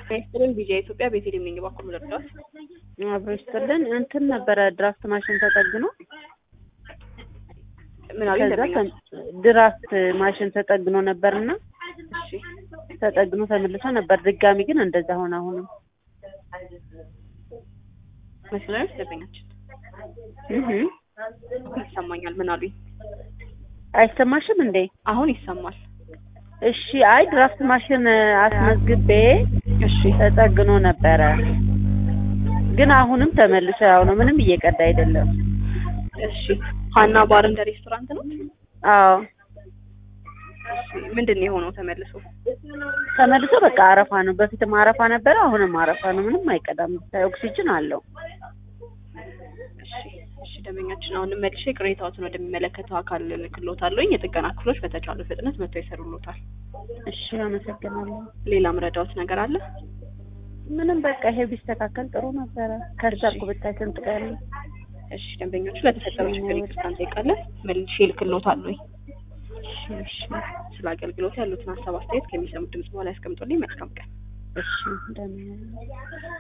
ሚኒስትርን ቪዲዮ ኢትዮጵያ ቤቴሌም ነኝ። እባክዎን ልርዳዎት? አብሮ ይስጥልን። እንትን ነበረ ድራፍት ማሽን ተጠግኖ ምን አሉ ከዛ ይደረኛል? ተም- ድራፍት ማሽን ተጠግኖ ነበርና እሺ ተጠግኖ ተመልሶ ነበር። ድጋሚ ግን እንደዛ ሆነ። አሁንም መስለኞች ደንበኛችን እህ ይሰማኛል። ምን አሉኝ? አይሰማሽም እንዴ? አሁን ይሰማል። እሺ። አይ ድራፍት ማሽን አስመዝግቤ እሺ ተጠግኖ ነበረ፣ ግን አሁንም ተመልሶ ያው ነው። ምንም እየቀዳ አይደለም። እሺ ሀና ባር እንደ ሬስቶራንት ነው። አዎ እሺ ምንድን ነው የሆነው ተመልሶ? ተመልሶ በቃ አረፋ ነው። በፊትም አረፋ ነበረ፣ አሁንም አረፋ ነው። ምንም አይቀዳም። ብታይ ኦክሲጅን አለው። እሺ እሺ ደንበኛችን አሁን መልሼ ቅሬታዎትን ወደሚመለከተው አካል ልክሎታለሁኝ። የጥገና ክፍሎች በተቻለ ፍጥነት መጥተው ይሰሩሎታል። እሺ፣ አመሰግናለሁ። ሌላ ምረዳዎት ነገር አለ? ምንም በቃ ይሄ ቢስተካከል ጥሩ ነበረ። ከሰርኩ ብታይ ስንት ቀን ነው? እሺ ደንበኞቹ ለተፈጠረው ችግር ይቅርታ እንጠይቃለን። መልሼ ልክሎታለሁኝ። እሺ፣ እሺ፣ ስለ አገልግሎት ያሉትን ሀሳብ አስተያየት ከሚሰሙት ድምጽ በኋላ ያስቀምጡልኝ። መልካም ቀን። እሺ እንደምን